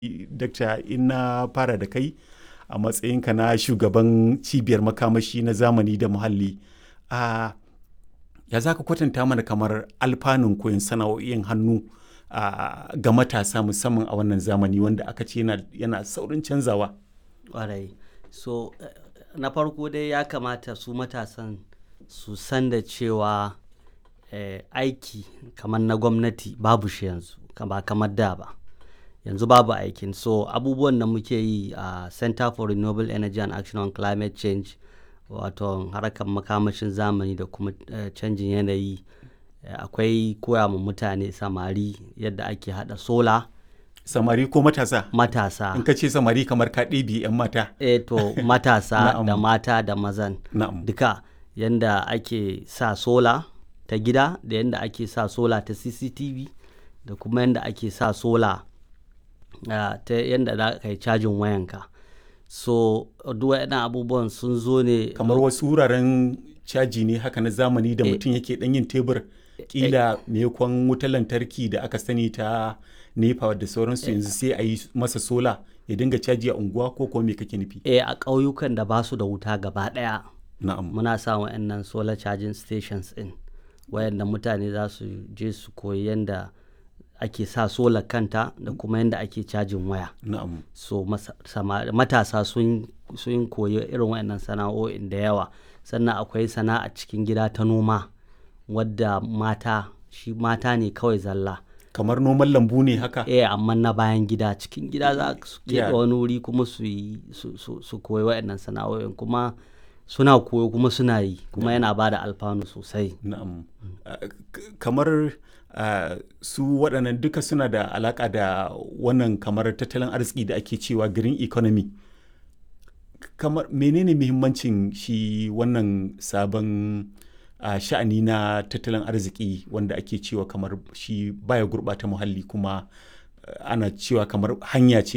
Dakta in na fara da kai a matsayinka na shugaban cibiyar makamashi na zamani da muhalli. A ya za ka kwatanta mana kamar alfanun koyon sana'o'in hannu a ga matasa musamman a wannan zamani wanda aka ce yana, yana saurin canzawa? Ƙwarai. So na farko dai ya kamata su matasan su san da cewa eh, aiki kamar na gwamnati babu shi yanzu ba kamar da ba. Yanzu babu aikin so abubuwan da muke yi a Center for Renewable Energy and Action on Climate Change wato harkar makamashin zamani da kuma canjin yanayi akwai koya ma mutane samari yadda ake haɗa sola. Samari ko matasa? Matasa. In ka ce samari kamar ka ɗebi 'yan mata. Eh to matasa Na'am. da mata da mazan Na'am. duka yanda ake sa sola ta gida da yanda ake sa sola ta CCTV da kuma yanda ake sa sola ah, ta yanda za ka yi cajin wayanka. So duk waɗannan abubuwan sun zo ne Kamar wasu wuraren caji ne haka na zamani da Eh. mutum yake ɗan yin tebur ƙila maimakon wutar lantarki da aka sani ta nepa da sauransu yanzu sai a yi masa sola ya dinga caji a unguwa ko kuma me kake nufi? eh, a ƙauyukan da ba su da wuta gaba ɗaya Na'am. muna sa wa'annan solar charging stations ɗin wayanda mutane za su je su koyi yanda ake sa solar kanta da kuma yanda ake cajin waya. Na'am. so masa- sama- matasa sun sun koyi irin waɗannan sana'o'in da yawa sannan akwai sana'a cikin gida ta noma wadda mata shi mata ne kawai zalla Kamar noman lambu ne haka? eh amma na bayan gida cikin gida za su Yeah. keɓe wani wuri kuma su yi su, su, su koyi waɗannan sana'o'in kuma suna koyo kuma suna yi kuma yana ba da alfanu sosai Na'am. Ah, k- Kamar ah, su waɗannan duka suna da alaƙa da wannan kamar tattalin arziki da ake cewa green economy. Kamar menene muhimmancin shi wannan sabon ah, sha'ani na tattalin arziki wanda ake cewa kamar shi baya gurɓata muhalli kuma ah, ana cewa kamar hanya ce